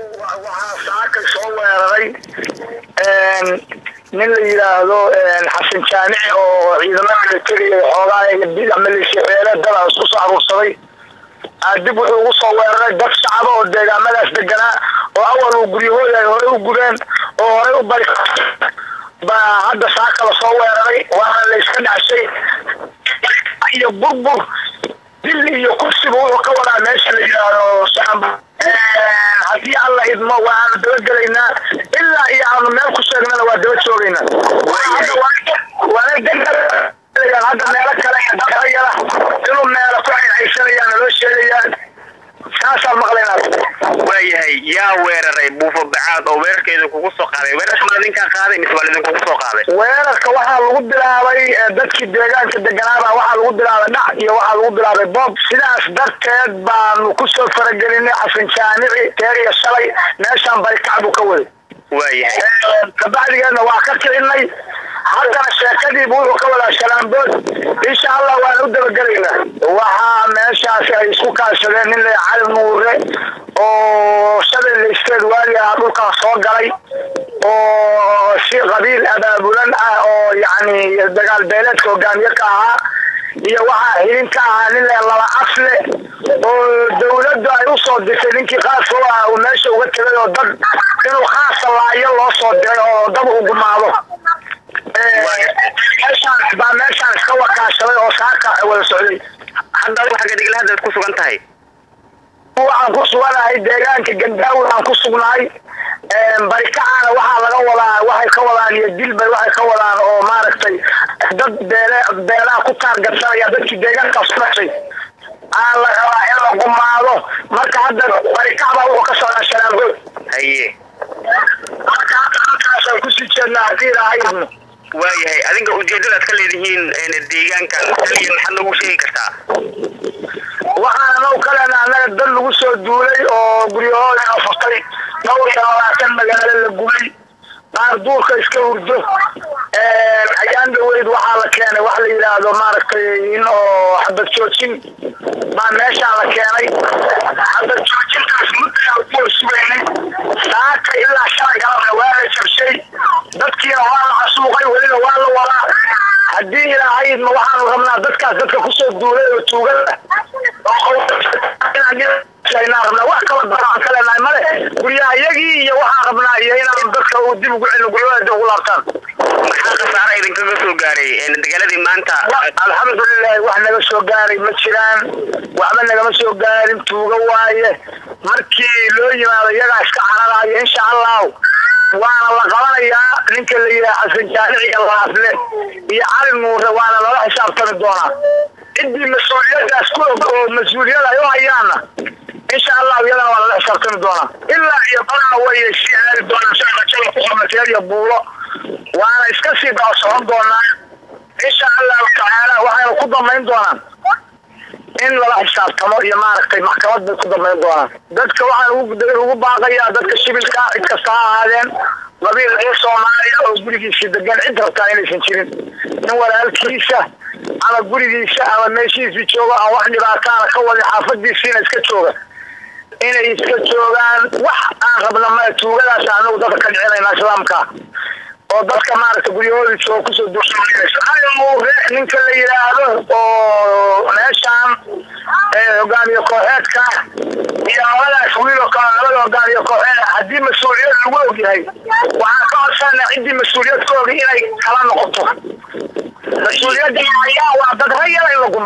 waxaa saaka soo weeraray nin la yidhaahdo xasan jaamici oo ciidamada militariga xoogaa maleeshiyabeele dada isku soo aruursaday dib wuxuu ugu soo weeraray dad shacaba oo deegaamadaas deganaa oo awal uu guryahooda ay horey u gubeen oo horey u bari baa hadda saaka la soo weeraray waana la iska dhacshay iyo burbur dil iyo kursiba wuxuu ka wadaa meesha la yidhaahdo shacab haddii alla idmo waanu daba gelaynaa ilaa iyo aanu meel ku sheegnana waa daba joogaynaa hadda meelo kale iyo daqayala inuu meelo ku xayxaysanayaana loo sheegayaa saasaan maqlaynaa waayahay yaa weeraray buufo bacaad oo weerarkeeda kugu soo qaaday weerarka ma idinkaa qaaday mise waa idinkugu soo qaaday weerarka waxaa lagu bilaabay dadkii deegaanka deganaaba waxaa lagu bilaabay dhac iyo waxaa lagu bilaabay bob sidaas darteed baanu kusoo faragelinay xasan jaamici teer iyo shalay meeshaan barikac buu ka waday waayahay kabacdigeedna waa ka kicinay haddana sheekadiibu wuxuu ka wadaa shalaambood insha allah waan u dabagelaynaa waxaa meeshaasi ay isku kaashadeen nin la cali nuure oo shabeelle isteed waagi ah dhulkan soo galay oo si qabiil abaabulan ah oo yacni dagaal beeleedka hogaamiye ka ahaa iyo waxaa xilin ka ahaa nin le laba afle oo dawladdu ay usoo dirtay ninkii khaaska u ah uu meesha uga tegay oo dad inuu khaasa laayo loo soo diray oo dad uu gumaado meeshaan baa meeshaan iska wakaashaday oo saaka wada socday hadda adigu xagga dhigla haddaad ku sugan tahay waxaan ku suganahay deegaanka gandaawi aan ku sugnahay barikacaana waxaa laga wadaa waxay ka wadaan iyo dilbay waxay ka wadaan oo maaragtay dad beele beelaha ku taargatsanaya dadkii deegaankaas ku dhashay aa la rabaa in la gumaado marka hadda barikac baa wuxuu ka socdaa shalaangood haye marka hadda halkaasaan kusii jeednaa haddii ilaahay idmo waayahay adinka ujeedadaad ka leedihiin deegaankan kaliya maxaad noogu sheegi kartaa waxaana now kalena annaga dad lagu soo duulay oo guryahooda la furtay dhowr iyo labaatan magaalo la gubay qaar duurka iska hurdo ayaan dhaweyd waxaa la keenay wax la yidhaahdo maaragtay in oo xabad joojin baa meeshaa la keenay xabad joojintaas muddaa ku sugaynay saaka ilaa shalay galabna waa la jabshay dadkiina waa la casuuqay welina waa la wadaa haddii ilaahay idma waxaanu rabnaa dadkaas dadka kusoo duulay oo tuugada inaan rabnaa wax kala daraan ka leenahay male guryaha iyagii iyo waxaan rabnaa iyo inaan dadka uu dib ugu celin guryahooda dib ugu laabtaan maxaa khasaara idinkaga soo gaaray dagaaladii maanta alxamdulilahi wax naga soo gaaray ma jiraan waxba nagama soo gaarin tuuga waaye markii loo yimaado iyagaa iska cararaayo insha allahu waana la qabanayaa ninka la yidhaha xasan jaamiciga laafle iyo cali nuure waana lala xisaabtami doonaa ciddii mas-uuliyadaas ku og oo mas-uuliyad ay u hayaanna insha allahu iyadana waa lala xisaabtami doonaa ilaa iyo badaa way sii aadi doonaa sida rajada ku qornateed iyo buulo waana iska sii daba socon doonaa insha allahu tacaala waxayna ku damayn doonaan in lala xisaabtamo iyo maaragtay maxkamad bay ku damayn doonaan dadka waxaan ugu baaqayaa dadka shibilka cid kasta ha ahaadeen qabiil reer soomaaliya oo gurigiisa degan cid rabtaa inaysan jirin nin walaalkiisa ama gurigiisa ama meeshiisii joogo aan wax dhibaataana ka wadin xaafadiisiina iska jooga inay iska joogaan wax aan rabna ma tuugadaas anagu dadka ka dhicinayna islaamka oo dadka maaragta guryahoodii jooga kusoo duursanamuure ninka la yidhaahdo oo meeshaan hogaamiye kooxeedka iyo labadaas wiil oo kale labada hogaamiye kooxeed haddii mas-uuliyad lagu ogyahay waxaan ka codsanaa ciddii mas-uuliyad ka ogi inay kala noqoto mas-uuliyadda ayaa waa dad rayala in la